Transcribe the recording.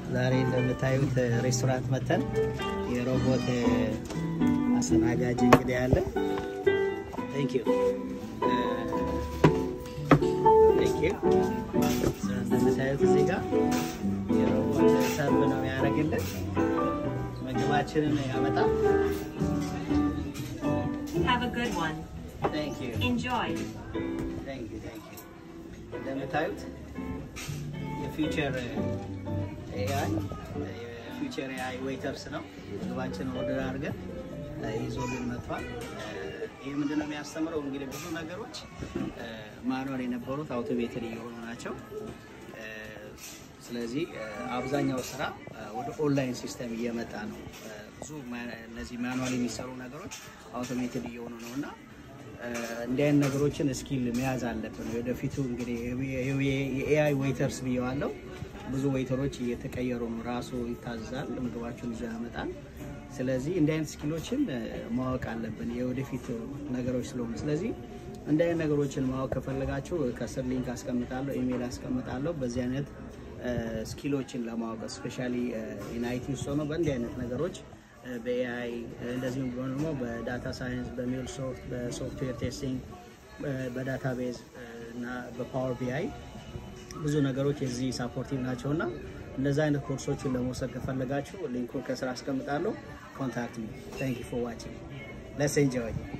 ዛሬ እንደምታዩት ሬስቶራንት መተን የሮቦት አስተናጋጅ እንግዲህ አለ። ቴንክ ዩ ቴንክ ዩ። እንደምታዩት እዚህ ጋር የሮቦት ሰርቭ ነው ያደርግልን፣ ምግባችንን ያመጣል። Have a good one. ቴንክ ዩ Enjoy. ቴንክ ዩ ቴንክ ዩ። እንደምታዩት የፊውቸር ኤአይ የፊውቸር ኤአይ ዌይተርስ ነው። ምግባችንን ኦርደር አድርገን ይዞልን መጥቷል። ይህ ምንድነው የሚያስተምረው? እንግዲህ ብዙ ነገሮች ማኑዋል የነበሩት አውቶሜትድ እየሆኑ ናቸው። ስለዚህ አብዛኛው ስራ ወደ ኦንላይን ሲስተም እየመጣ ነው። ብዙ እነዚህ ማኑዋል የሚሰሩ ነገሮች አውቶሜትድ እየሆኑ ነው እና እንዲህ አይነት ነገሮችን ስኪል መያዝ አለብን። ወደፊቱ እንግዲህ የኤአይ ዌይተርስ ብየዋለው። ብዙ ዌይተሮች እየተቀየሩ ነው። ራሱ ይታዘዛል፣ ምግባቸውን ይዞ ያመጣል። ስለዚህ እንዲህ አይነት ስኪሎችን ማወቅ አለብን፣ የወደፊት ነገሮች ስለሆኑ። ስለዚህ እንዲህ አይነት ነገሮችን ማወቅ ከፈለጋችሁ ከስር ሊንክ አስቀምጣለሁ፣ ኢሜይል አስቀምጣለሁ። በዚህ አይነት ስኪሎችን ለማወቅ ስፔሻሊ ኢንአይቲ ውስጥ ሆኖ በእንዲህ አይነት ነገሮች በኤአይ እንደዚሁም ደግሞ በዳታ ሳይንስ፣ በሜል ሶፍት፣ በሶፍትዌር ቴስቲንግ፣ በዳታቤዝ እና በፓወር ቢአይ ብዙ ነገሮች የዚህ ሳፖርቲቭ ናቸው እና እንደዚህ አይነት ኮርሶችን ለመውሰድ ከፈለጋችሁ ሊንኩን ከስራ አስቀምጣለሁ። ኮንታክት ሚ። ታንክ ዩ ፎር ዋቺንግ። ሌትስ ኤንጆይ